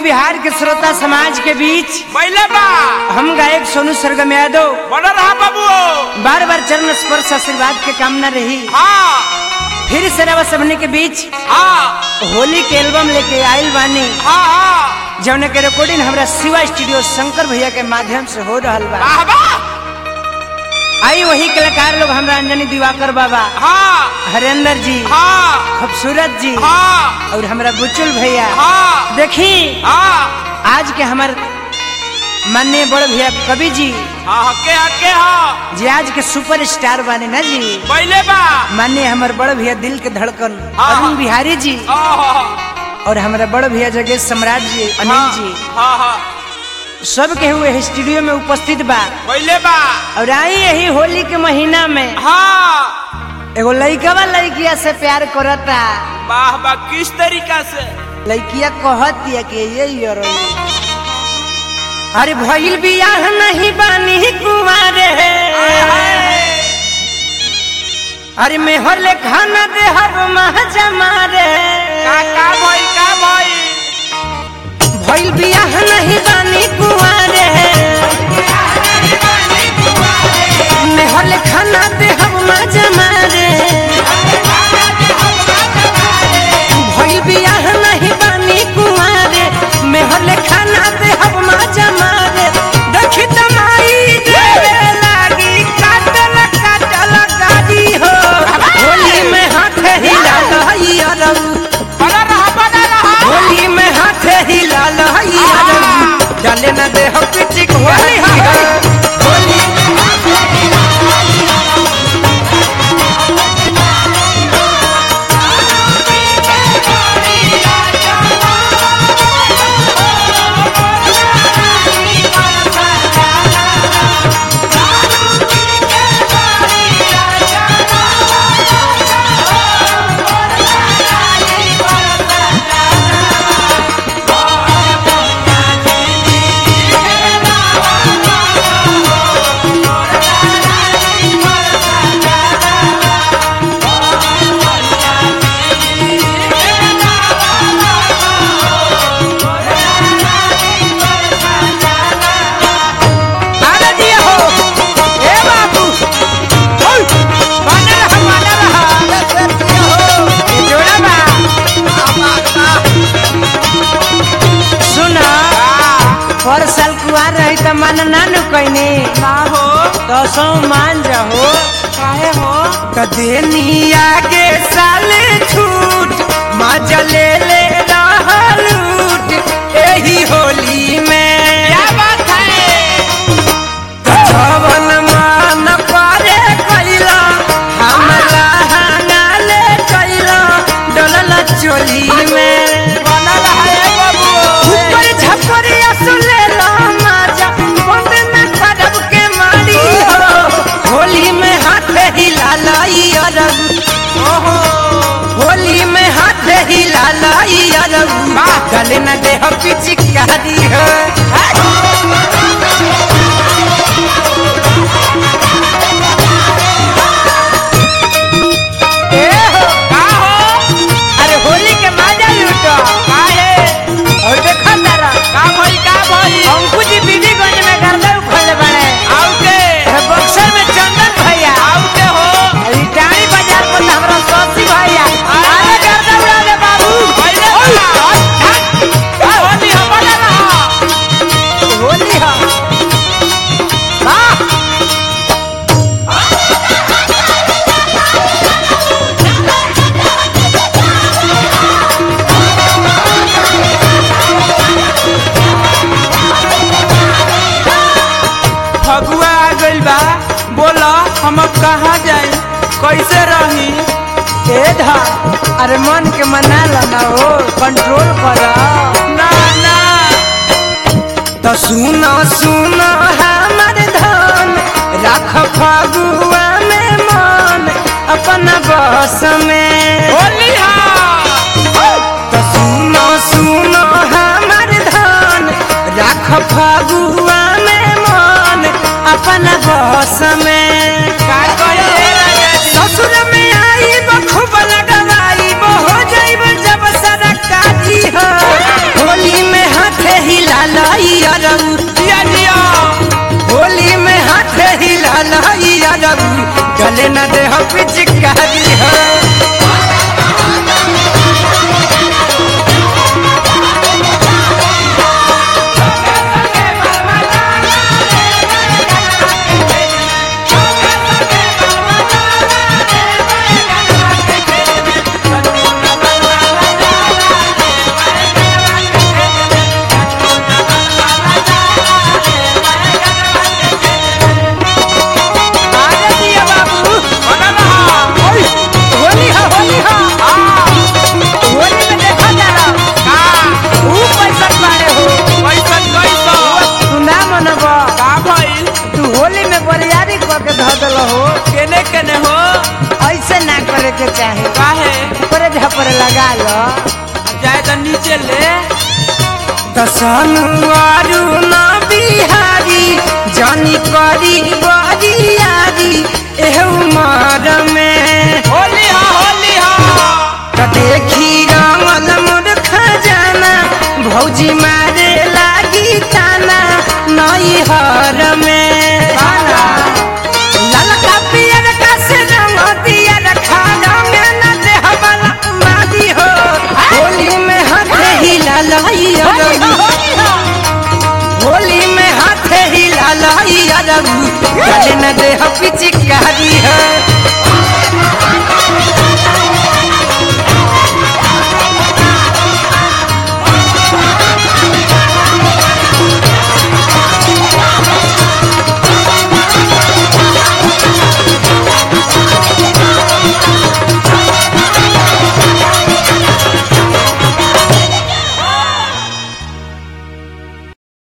बिहार के श्रोता समाज के बीच पहले बा हम गायक सोनू सरगम यादव बड़ा रहा बाबू बार बार चरण स्पर्श आशीर्वाद के कामना रही हाँ फिर से रवा सबने के बीच हाँ होली के एल्बम लेके आयल बानी हाँ हाँ जौन के रिकॉर्डिंग हमरा शिवा स्टूडियो शंकर भैया के माध्यम से हो रहल बा वाह बा आई वही कलाकार लोग हमरा अंजनी दिवाकर बाबा हाँ हरेंद्र जी हाँ खूबसूरत जी हाँ और हमरा बुचुल भैया हाँ देखी हाँ आज के हमार माननीय बड़ भैया कवि जी हाँ हके हके हाँ जे आज के सुपर स्टार बाने ना जी पहले बा माननीय हमार बड़ भैया दिल के धड़कन हाँ, अरुण हाँ। बिहारी जी हाँ और हमारा बड़ भैया जगह सम्राट जी अनिल जी हाँ हाँ सब के हुए स्टूडियो में उपस्थित बा पहले बा और आई यही होली के महीना में हाँ एगो लइकवा लइकिया से प्यार करता वाह बा किस तरीका से लइकिया कहतिया कि ये यार अरे भइल बियाह नहीं बानी कुमारे अरे मेहर ले खाना दे हर माह जमारे का का भाई का भाई भइल बियाह नहीं बानी कुमारे मेहर ले खाना दे हर माह जमारे भइल बियाह नहीं बानी कुमारे मेहर ले खाना दे हर माह जमारे देखी तमाई देवे लागी काटल काटल गाड़ी हो होली में हाथ हिला लहई अरऊ बड़ा रहा बड़ा रहा होली में हाथ हिला लहई अरऊ डाले न दे हो पिचिक होली हो होली आने दिया हो ए बाबू ओय बने रहा बने रहा ये जोड़ा बा सुना पर साल कुआर रही त मन नानु कइने ना हो तो सो मान जाहो काहे हो त देनी आगे साले छूट मजा ले ले रहलूट एही होली में क्या बात है जवन मान पारे कैला हमला हंगाले कैला डलल चोली में बना रहा है बाबू ऊपर झपरिया सुले ला माजा बंद में खड़ब के मारी हो होली में हाथ हिला लाई अरब ओहो होली में हाथ हिला लाई अरब गले न दे हो पिचकारी हो ए हो का हो अरे होली के मजा लूटो काहे और देखा तारा का भाई का भाई अंकु जी बीबीगंज में गर्दा उखले बड़े आउ के बक्सर में चंदन भैया आउ के हो रिटारी बाजार पर हमरा सौसी भैया अरे गर्दा उड़ा दे बाबू पहले बा का होली हो बना रहा होली हा वाह फगुआ आ गइल बा बोला हम अब कहाँ जाए कैसे रही ए धा अरे मन के मना लना हो कंट्रोल कर ना ना तो सुनो सुनो हमर धन रख फगुआ में मन अपना बस में होली हा तो सुनो सुनो हमर धन रख फगुआ में मन अपना बस में का कहे राजा जी ससुर में आई खूब लगवाई हो जाइब जब सरकारी हो होली में हाथ गले न दे हो पिचकारी हो आगे दिया बाबू बना रहा ओए, होली हो होली हो होली में देखा जा रहा का ऊ पैसा बाड़े हो कैसन कैसन तू ना मनब का भइल तू होली में बरियारी करके धऽ देल हो केने केने हो ऐसे ना करे के चाहे काहे ऊपरे झपरे लगा लो जाए तो नीचे ले दसनुआरू ना बिहारी जानी करी बरियारी एह उमर में होली हा होली हा त देखी रंगल मोर खजाना भौजी मारे लागी ताना नई हर में ललका पियर का से रंग दिया रखा रंग न देह वाला मादी हो होली में हाथ हिला लाई होली में हाथ हिला लाई अरबू गले न देह पिचकारी है